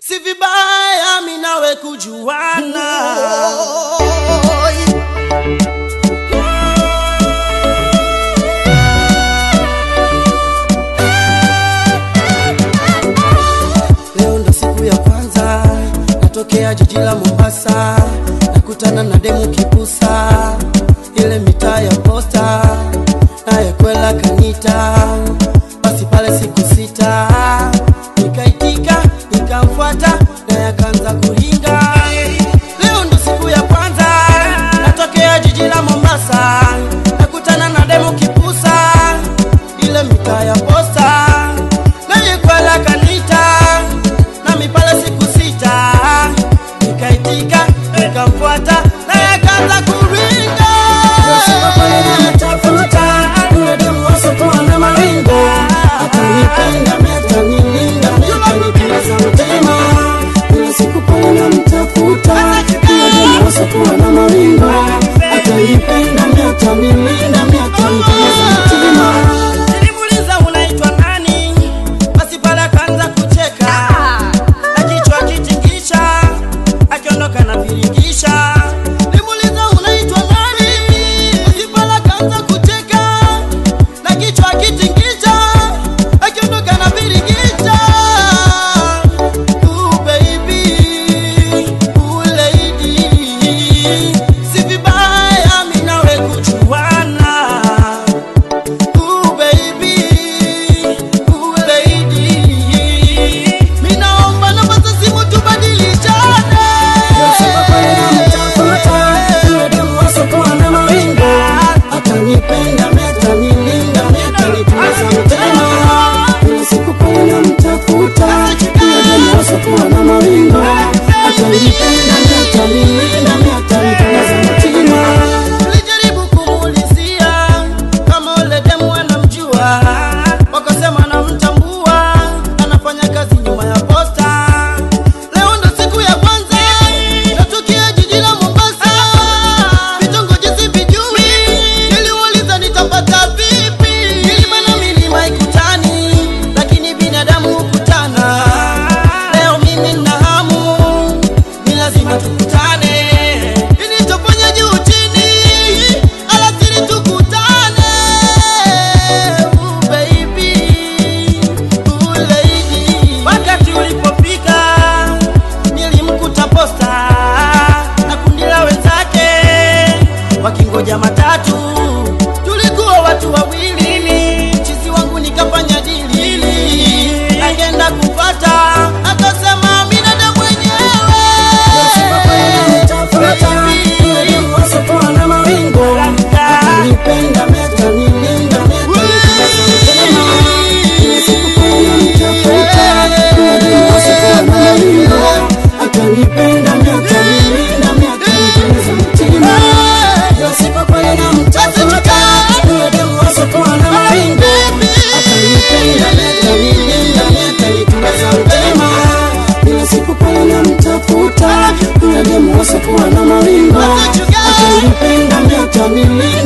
si vibaya mi nawe kujuana leo ndo siku ya kwanza natokea jiji la mombasa nakutana na demu kipusa ile mitaa ya posta naye kwela kanita basi pale siku sita nikaitika nikamfuata naye akaanza kuringa leo ndo siku ya kwanza natokea jiji la mombasa nakutana na demu kipusa ile mitaa ya posta naye kwela kanita nami pale siku sita nikaitika nikamfuata naye akaanza kuringa Nilimuuliza unaitwa nani, basi pale akaanza kucheka na kichwa kitingisha, akiondoka na viringisha. Nilimuuliza unaitwa nani, basi pale akaanza kucheka na kichwa kitingisha, akiondoka na viringisha. Ooh, baby, ooh, lady, si vibaya mi nawe kujuana Ooh, baby, ooh, lady. Mi naomba namba za simu tubadilishane. akanipenda metanilinda metanituliza mtema kila siku pale namtafuta nasokuwa na maringo akanipenda metanilinda metanituliza mtima Nilijaribu kumuulizia kama ule demu anamjua, wakasema anamtambua, anafanya kazi nyuma ya posta. Leo ndo siku ya kwanza natukia jiji la Mombasa, vitongoji sivijui, niliuliza nitapata vipi, milima na milima ikutani, lakini binadamu hukutana. Leo mimi nina hamu ni lazima tukutane nilichofanya juu chini alasiri tukutane Ooh, baby, ooh, lady. wakati ulipofika nilimkuta posta na kundi la wenzake wakingoja matatu tulikuwa watu wawili chizi wangu nikafanya dili agenda kupata akasema minada mwenyewe akanipenda miakanilinda miakanituliza mtima yosipo kweli namtafuta huyo demu wasokuwa na maringo akanipenda miakanilinda miakanituliza mtima kila siku pale namtafuta huyo demu wasokuwa na maringo akanipenda miakanilinda